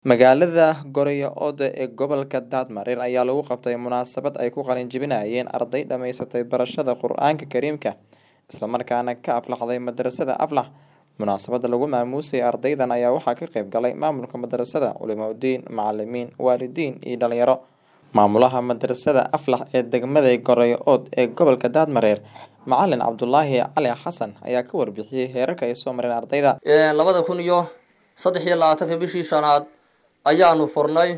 Magaalada Goryao-da ee gobolka Daadmareer ayaa lagu qabtay munaasabad ay ku qalin jebinayeen arday dhamaysatay barashada Qur'aanka Kariimka isla markaana ka aflaxday madrasada Aflax. Munaasabada lagu maamuusay ardaydan ayaa waxaa ka qayb galay maamulka madrasada, culimooyin, macalimiin, waalidiin iyo dhalinyaro. Maamulaha madrasada Aflax ee degmada Goryao ee gobolka Daadmareer, Macalin Cabdulaahi Cali Xasan ayaa ka warbixiyay heerarka ay soo mareen ardayda. labada kun iyo saddex iyo labaatanka bishii shanaad ayaanu furnay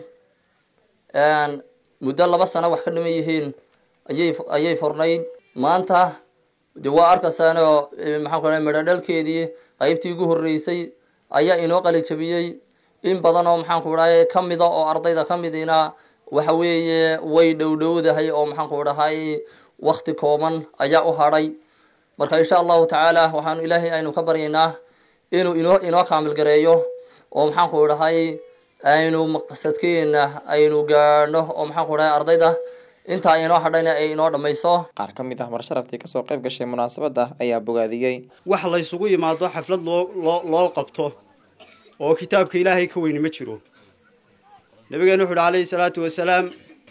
muddo laba sano wax ka dhiman yihiin ayay ayay furnayd maanta de waa arkaysaanoo maxaan ku dhahay midho dhalkeedii qaybtii ugu horreysay ayaa inoo qalin jabiyey in badan oo maxaan ku dhahay ka mida oo ardayda ka midina waxa weeye way dhowdhowdahay oo maxaan ku dhahay wakti kooban ayaa u hadhay marka insha allahu tacaala waxaanu ilaahay aynu ka baryaynaa inuu inoo inoo kaamil gareeyo oo maxaan ku dhahay aynu maqsadkeena aynu gaadhno oo maxaan ku dhahay ardayda intaa inoo hadhayna ay inoo dhammayso Qaar ka mid ah marsharaftii kasoo qayb gashay munaasabada ayaa bogaadiyey. wax la isugu yimaado xaflad loo loo loo qabto oo kitaabka ilaahay ka weyni ma jiro nabigeenu wuxu uhi calayhi salaatu wasalaam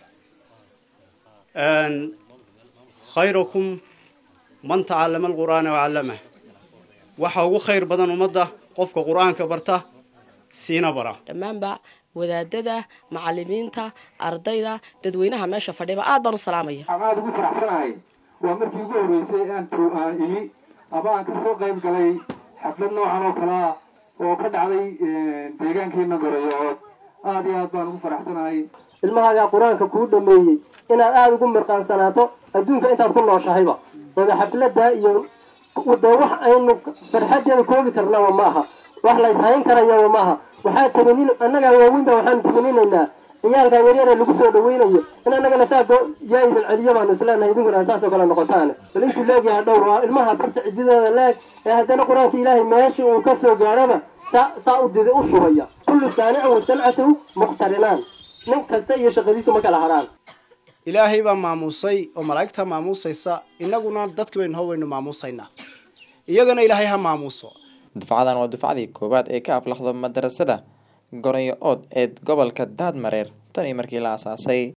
khayrakum man tacallama alqur'aana wacallamah waxa ugu khayr badan ummadda qofka qur'aanka barta siina bara dhammaanba wadaadada macalimiinta ardayda dadweynaha meesha fadhiba aad baan u salaamaya ama aada ugu faraxsanahay waa markii ugu horreysay aan tu aan imi ama aan ka soo qayb galay xaflad noocan oo kale ah oo ka dhacday deegaankeena gorayocood aada iyo aad baan ugu faraxsanahay ilmahaagaa qur-aanka kuu dhameeyey inaad aada ugu mirqaansanaato adduunka intaad ku nooshahayba wada xafladda iyo dee wax aynu farxadeeda koobi karnaba ma aha wax la ishayn karayaba ma aha waxaa tamanin annagaa waaweynba waxaanu tamaninaynaa ciyaalkan yaryare lagu soo dhaweynayo in annagana saa yaa idin celiyo baanu isleenahay idinkuna aan saasoo kale noqotaane bal intuu leegyahay dhowr waa ilmaha farta cidideeda leeg ee haddana qur-aanka ilaahay meeshii uu ka soo gaadhaba saa saa u didi u shubaya kullu saanicin wa sancatahu muqtarinaan nin kasta iyo shaqadiisu ma kala hadhaan ilaahay baa maamuusay oo malaa'igta maamuusaysa innaguna dadki baynu hor waynu maamuusaynaa iyagana ilaahay ha maamuuso Dufcadan waa dufcadii koowaad ee ka aflaxdo madrasada Goryao ee gobolka Daadmareer tan iyo markii la aasaasay.